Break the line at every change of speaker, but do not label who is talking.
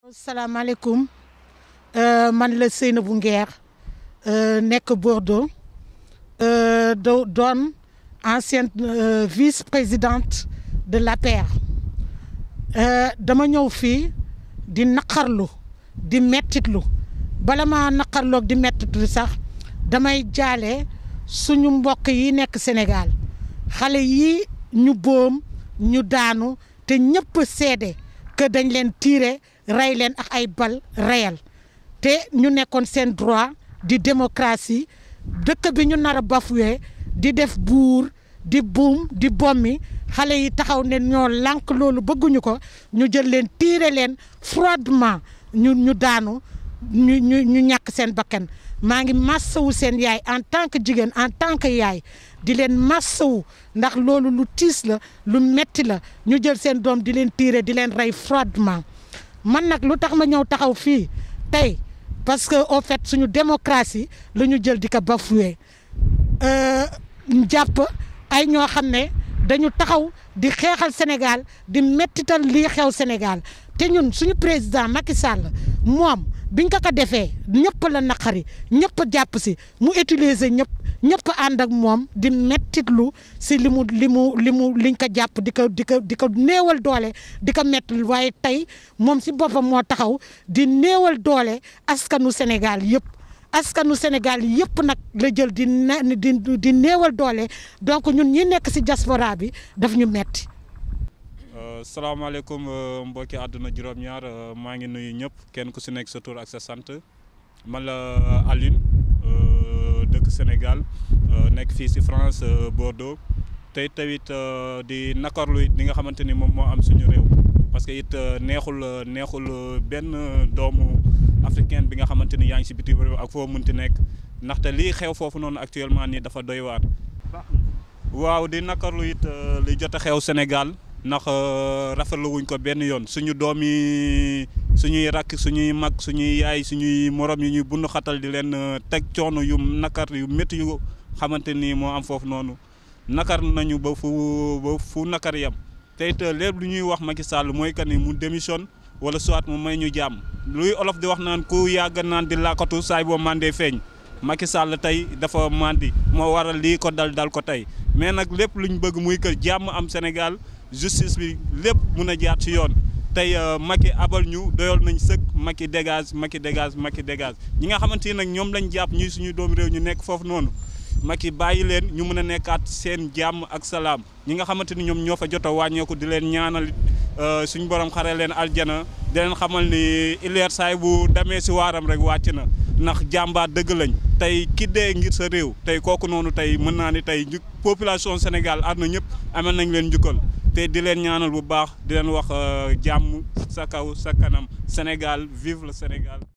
salaamaaleykum man la Seynabou Nguer nekk Bordeaux do doon ancienne vice-présidente de l'APR dama ñëw fii di naqarlu di mettitlu bala ma naqarloog di mettitlu sax damay jaale suñu mbokk yi nekk Sénégal xale yi ñu boom ñu daanu te ñëpp seede que dañ leen tiire rey leen ak ay bal réel te ñu nekkoon seen droit di démocratie dëkk bi ñu nar a bafoué di def buur di buum di bommi xale yi taxaw ne ñoo lànk loolu bëgguñu ko ñu jël leen tiire leen froidement ñu ñu daanu ñu ñu ñu ñàkk seen bakkan maa ngi massawu seen yaay en tant que jigéen en tant que yaay di leen massawu ndax loolu lu tiis la lu metti la ñu jël seen doom di leen tiire di leen rey froidement man nag lu tax ma ñëw taxaw fii tey parce que au fait suñu démocratie la ñu jël di ko bafoué jàpp ay ñoo xam ne dañu taxaw di xeexal Sénégal di mettital lii xew Sénégal te ñun suñu président Macky Sall moom biñ ko ko defee ñëpp la naqari ñëpp jàpp si mu utiliser ñëpp ñëpp ànd ak moom di mettitlu si li mu li mu li mu liñ ko jàpp di ko di ko di ko néewal doole di ko mettlu waaye tey moom si boppam moo taxaw di néewal doole askanu Sénégal yëpp askanu Sénégal yëpp nag la jël di ne di di néewal doole donc ñun ñi nekk si diaspora bi daf ñu metti
salaamaaleykum mbokki àdduna juróom-ñaar maa ngi nuyu ñëpp kenn ku si nekk sa tur ak sa sant man la Alioune dëkk Sénégal nekk fii si France Bordeaux tey tamit di nakarlu it li nga xamante ni moom moo am suñu réew parce que it neexul neexul benn doomu africain bi nga xamante ni yaa ngi si bitim réew ak foo munti nekk ndaxte lii xew foofu noonu actuellement nii dafa doy waar. waaw di nakarlu it li jot a xew Sénégal. ndax rafetlu wuñ ko benn yoon suñu doom yi suñuy rakk suñuy mag suñuy yaay suñuy morom yi ñuy bund xatal di leen teg coono yu nakar yu métti yu xamante ni moo am foofu noonu nakar nañu ba fu ba fu nakar yam te it lépp lu ñuy wax Macky Sall mooy que ni mu démissionne wala soit mu may ñu jàmm luy olof di wax naan ku yàgg naan di làkkatu saay boo mandee feeñ Macky Sall tey dafa mandi moo waral lii ko dal dal ko tey mais nag lépp luñ bëgg muy que jàmm am Sénégal justice bi lépp mun a jaar ci yoon tey Macky abal ñu doyal nañ sëkk Macky dégage Macky dégage Macky dégage ñi nga xamante ni nag ñoom lañ jàpp ñuy suñu doomu réew ñu nekk foofu noonu Macky bàyyi leen ñu mën a nekkaat seen jàmm ak salaam ñi nga xamante ni ñoom ñoo fa jot a wàññeeku di leen ñaanal suñu borom xare leen aljana di leen xamal ni ileer saay bu demee si waaram rek wàcc na ndax jàmbaar dëgg lañ tey ki dee ngir sa réew tey kooku noonu tey mën naa ni tey population Sénégal àdduna ñëpp amal nañ leen njukkal te di leen ñaanal bu baax di leen wax jàmm sa kaw sa kanam Sénégal vive le Sénégal